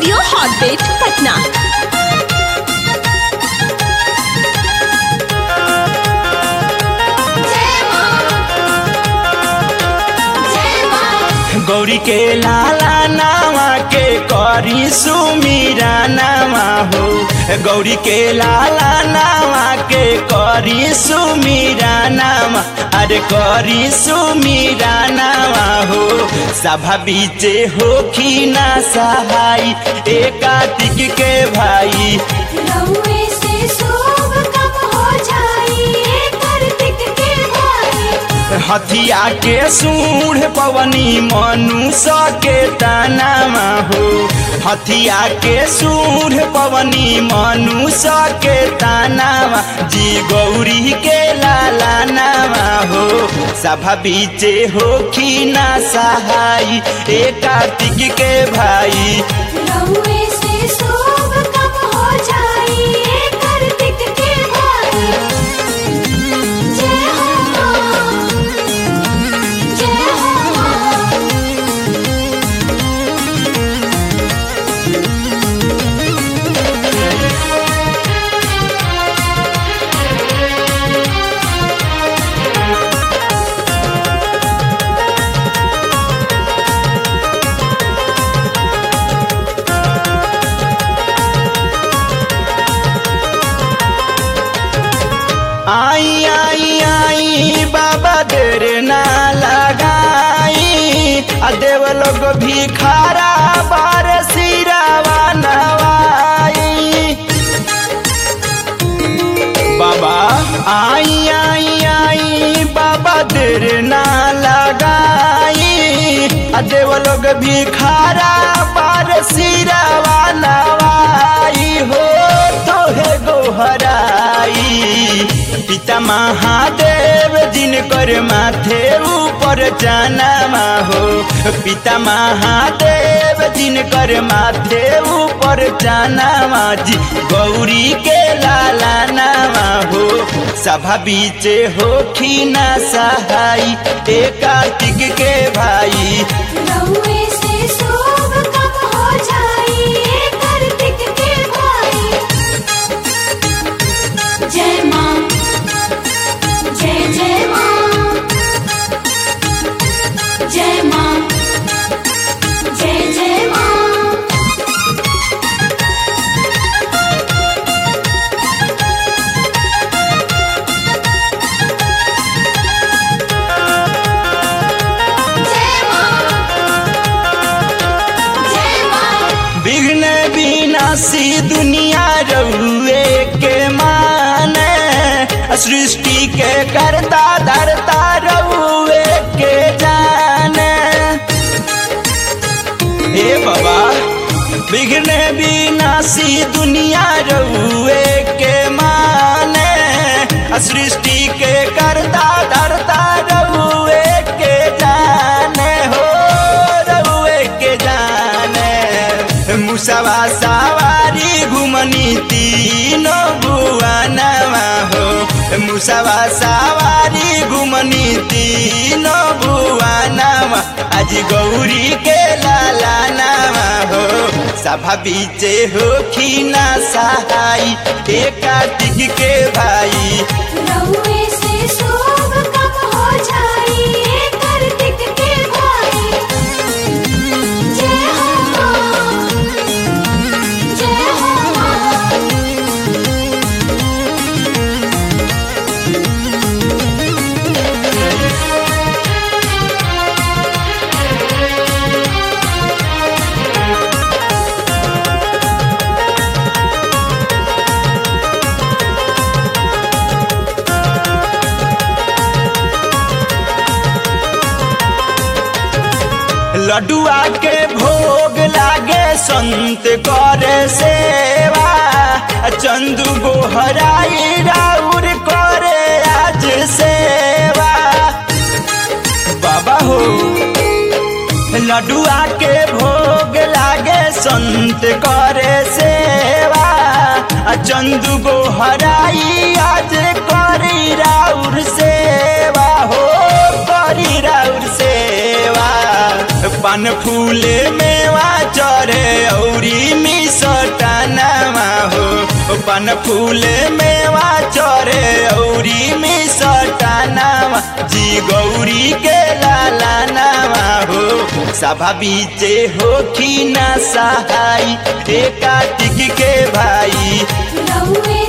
studio Hotbit Patna Gauri के लाला नामा के करी सुमीरा नामा हो गौरी के लाला नामा के करी सुमीरा नामा अरे करी सुमीरा नामा हो सभा बीचे होखी ना सहाई एक कार्तिक के भाई रउए से शोभ कम हो जाई कार्तिक के भाई हथिया के सूढ़ पवनी मनुष्य के तानामा हो हथिया के सूढ़ पवनी मनुष्य के तानामा जी गौरी के लाला नामा हो सभा बीचे होखी ना सहाई ए कार्तिक के भाई रउए से शोभ कम हो जाई कार्तिक के भाई जय हो माँ जय हो माँ आई आई आई बाबा देर ना लगाई आ देव लोग भी खारा बार सिरावा नवाई बाबा आई आई आई बाबा देर ना लगाई आ देव लोग भी खारा बार सिरावा नवाई हो तोहे गोहराई पिता महादेव जिनकर माथे ऊपर जाना हो पिता महादेव जिनकर माथे ऊपर जाना जी गौरी के लाला नामा हो सभा बीचे होखी ना सहाई ए कार्तिक के भाई रउए से शोभ कम हो जाई कार्तिक के भाई जय माँ जय जय माँ जय माँ जय जय माँ जय माँ जय माँ विघ्न विनाशी दुनिया रउए के माने सृष्टि के करता धरता रउए के जाने हे बाबा विघ्न विनाशी दुनिया रउए के माने सृष्टि के करता धरता रउए के जाने हो रउए के जाने मुसवा सवारी घुमनी तीनों बुआनवा हो मुसवा सवारी घुमनी तीनों बुआनवा आज गौरी के लाला नामा हो सभा बीचे होखी ना सहाई ए कार्तिक के भाई रउए से शोभ कम हो जाई कार्तिक के भाई जय हो माँ जय हो माँ लडुआ के भोग लागे संत करे सेवा चंदू गोहराई राउर करे आज सेवा बाबा हो लडुआ के भोग लागे संत करे सेवा चंदू गोहराई आज करी राउर सेवा हो करी राउर सेवा पान फूले मेवा चढ़े औरी सटानावा हो पन फूले मेवा चरे औरी में सटानावा जी गौरी के लाला नावा हो सभा बीचे हो खी ना सहाई ए कार्तिक के भाई रउए